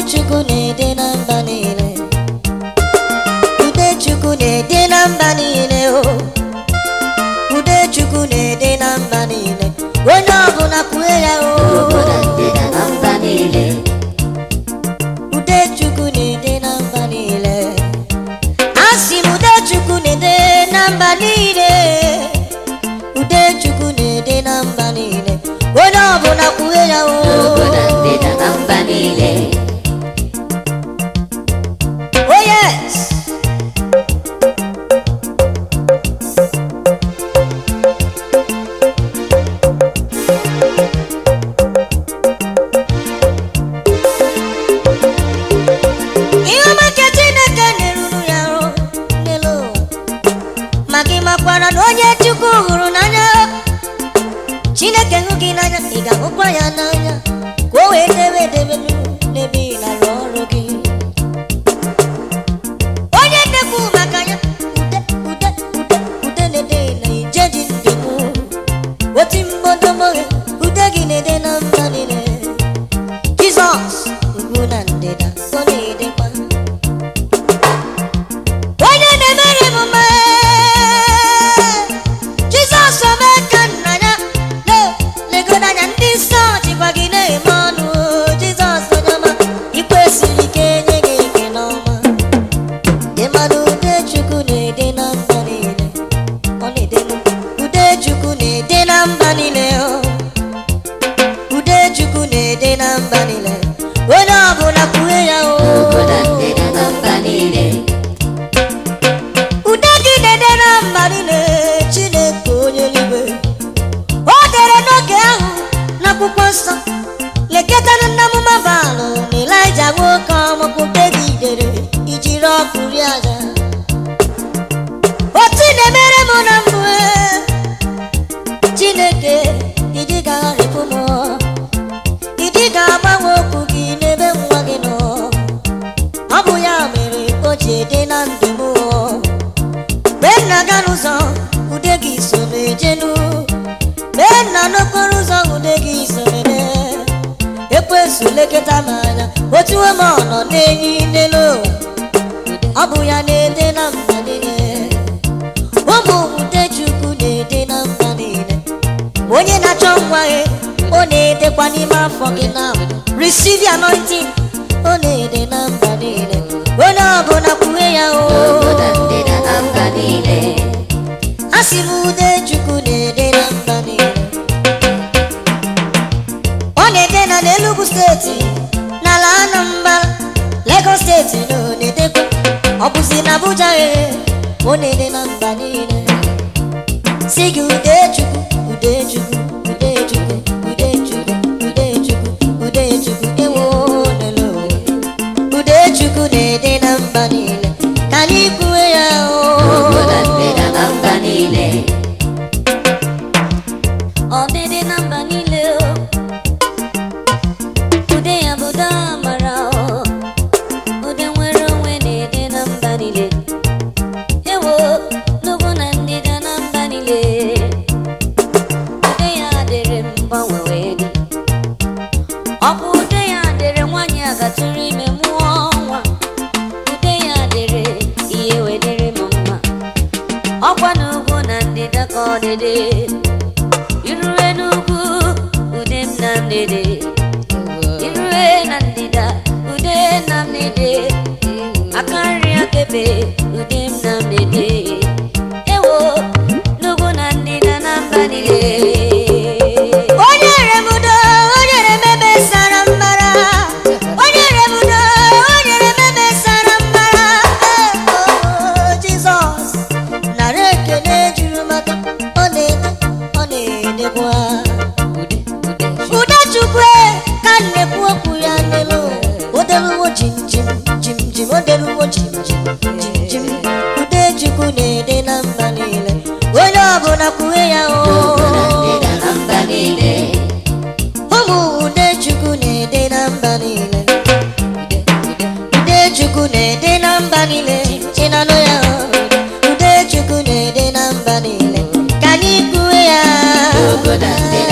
Chukwu na-ede na mba niile ude Chukwu na-ede na mba niile o ude Chukwu na-ede na mba niile onye ọbụla kwue ya o Ugwu na ndịda na mba niile ude Chukwu na-ede na mba niile asị m ude Chukwu na-ede na mba niile ude Chukwu na-ede na mba niile onye ọbụla kwue ya o Ugwu na ndịda na mba niile Oh yes. Ihe ọma nke Chineke na-eruru ya arụ n'elu ụwa ma gị makwara na onye Chukwu hụrụ n'anya Chineke hụ gị n'anya ị ga-ahụkwa ya n'anya ka o wee debe edebe n'ebe ị na-arụ ọrụ gị onye na-ekwu maka ya ude ude ude ude na-ede na ijeji ndị m oti mgbodomoghe ude gị na-ede na mba niile jizọs ugwu na ndịda ọ na-edekwa onye na-emere m mma jizọs omee ka nna ya na-legodo anya ndị nsọ jikwa gị na-eme ọnụ jizọs onye ọma ikwesịrị ka enye gị ike n'ọma dị mmanụ ude chukwu na-ede na mba niile ọ na-ede m ude chukwu na-ede na mba niile o. ude chukwu na-ede na mba niile onye ọbụla kwue ya o Ugwu na ndịda na mba niile ude gị na-ede na mba niile chineke onye eluigwe o dere n'oge ahụ n'akwụkwọ nsọ lekọtara nna m mabalụ na elija nwoke ọmụpụpe gị dere ijiri ọkụ rie aja otu ị na-emere m na mbụ ee, chineke ịdị ga-arịpụ m ịdị ga-agbanwe okwu gị n'ebe nwa gị nọ ọ bụ ya mere o ji ede na ndụ m mgbe m na-aga n'ụzọ ude gị so m ejenu mgbe m na n'okporo ụzọ ude gị so m ede ekwesu lekọta m anya otu m ọ nọ n'enyi n'elu ụwa ọ bụ ya na-ede na mba niile ụmụ ude chukwu na-ede na mba niile onye na-achọ nwa ya ọ na-edekwa n'ime afọ gị na receive the anointing ọ na-ede na mba niile onye ọbụla kwue ya Ugwu na o ndịda na mba niile asị m ude chukwu na-ede na mba niile ọ na-ede na n'Enugu steeti n'ala Anambra Lagos steeti na ọ na-edekwa ọ bụzi na Abuja ee ọ na-ede na mba niile si gị ude chukwu ude chukwu ude chukwu ude chukwu ude chukwu ude chukwu ewo n'elu ụwa. ude chukwu na-ede na mba niile ka anyị kwue ya Ugwu na o ndịda na mba niile Ọ dịdị na mba niile o ude ya bụ ude amara o ude nwere onwe na-ede na mba niile ewo n'ugwu na ndịda na mba niile ude ya dịrị mgbanwe wee dị ọ bụ ude ya dịrị nwaanyị a gatụrụ ime mụọ nwa ude ya dịrị ihe wee dịrị m mma ọkwa n'ugwu na ndịda ka ọ dịdị irue n'ugwu ude m na mdede irue na ndịda ude na mdede aka nri akebe ude m na mdede ewo n'ugwu na ndịda na mba niile onye remudo onye remebe sara mbara onye remudo onye remebe sara mbara Oh, Jizọs nara ekele juru maka ọ na-ede ọ na-edekwa ude chukwu ka m na-ekwu okwu ya n'elu odeluwo jim jim jim jim odeluwo jim jim jim jim ude chukwu na-ede na mba niile onye ọbụla kwue ya Ugwu na ndịda o na mba niile ụmụ ude chukwu na-ede na mba niile ude chukwu na-ede na mba niile ị na-anụ ya ude chukwu na-ede na mba niile ka anyị kwue ya Ugwu na ndịda